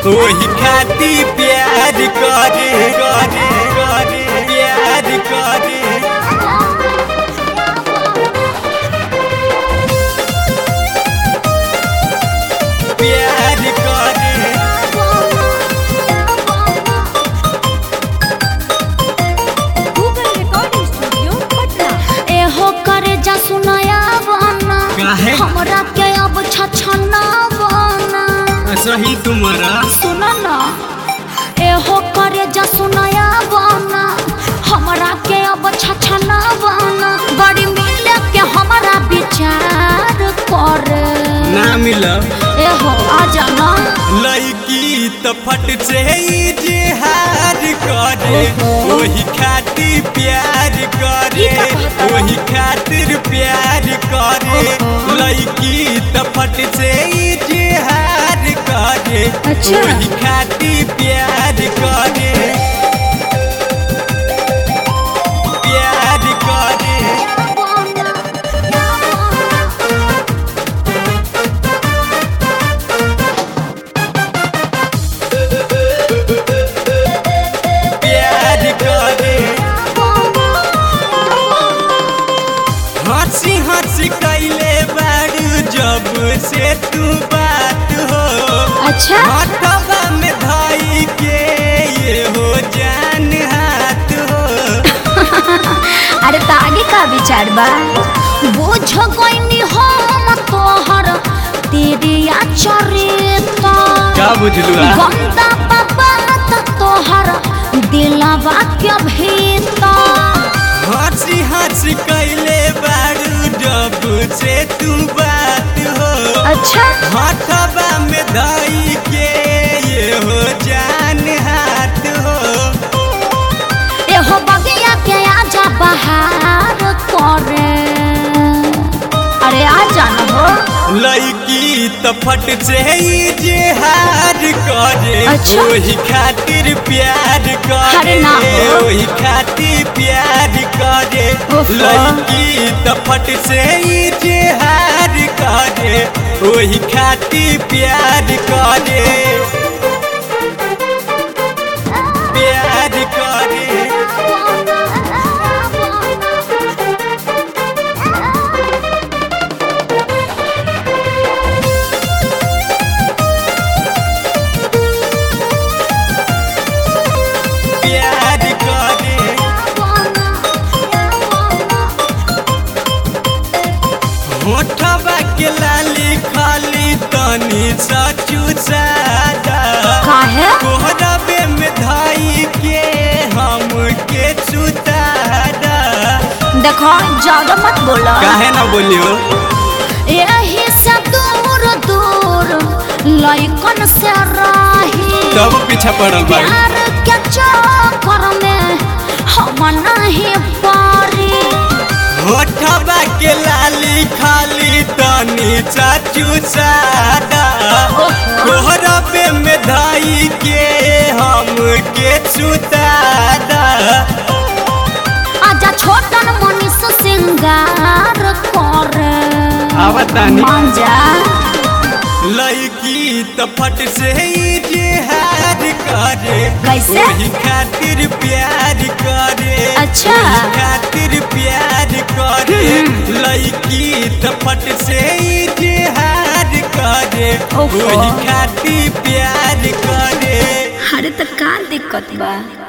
ओही खाती प्यार करे करे करे प्यार करे प्यार करे गूगल रिकॉर्डिंग स्टूडियो पटना एहो करे जा सुनाया बना काहे? हमरा के अब छछना बना सही तुम्हारा सुन ना एहो करे जा सुनाया बना हमरा के अब छछना बना बड़ी मिले के हमरा विचार करे ना मिला एहो आ जाना लड़की तो फट से ही जिहार करे वही खातिर प्यार करे ई का कहता बा? वही खातिर प्यार करे लड़की तो फट से ही जिहार करे अच्छा। वही खातिर प्यार करे प्यार करे प्यार करे हंसी हंसी कैले बारू जब से तू बात हो अच्छा हथवा में धाई के ये हो जान हाथ हो अरे तो आगे का विचार बा बुझ गईनी हम तोहर तेरे चरित्र का बुझलू गंदा बाबा तोहर दिलवा के भीतर हंसी हंसी कैले बारू जब से तू बात हो अच्छा हथवा में धाई के ये हो जान हाथ हो एहो बगिया के आजा बहार करे अरे आ जाना हो लड़की तो फट से ही जिहार करे अच्छा। वही खातिर प्यार करे अरे ना हो। वही खातिर प्यार करे ओहो। लड़की तो फट से ही जिहार करे वही खातिर प्यार करे प्यार करे प्यार करे होठवा के लाली खाली तनी सचू सादा काहे कोहरबे में धाई के हम के सुतारा देखो ज्यादा मत बोलो काहे ना बोलियो यही से दूर दूर लइकन से रही तब पीछा पड़ल बा प्यार के चक्कर में हम नहीं पारी होठवा के लाली खाली तनी चाचू सादा कोहरबे में धाई के हम के सुतारा आजा छोटन मनीष सिंगार करे आवतानी मान जा लड़की तो फट से ही जिहार करे कैसे? वही खातिर प्यार करे अच्छा। वही खातिर प्यार करे लड़की तो फट से ही जिहार करे ओहो। वही खातिर प्यार करे अरे तो का दिक्कत बा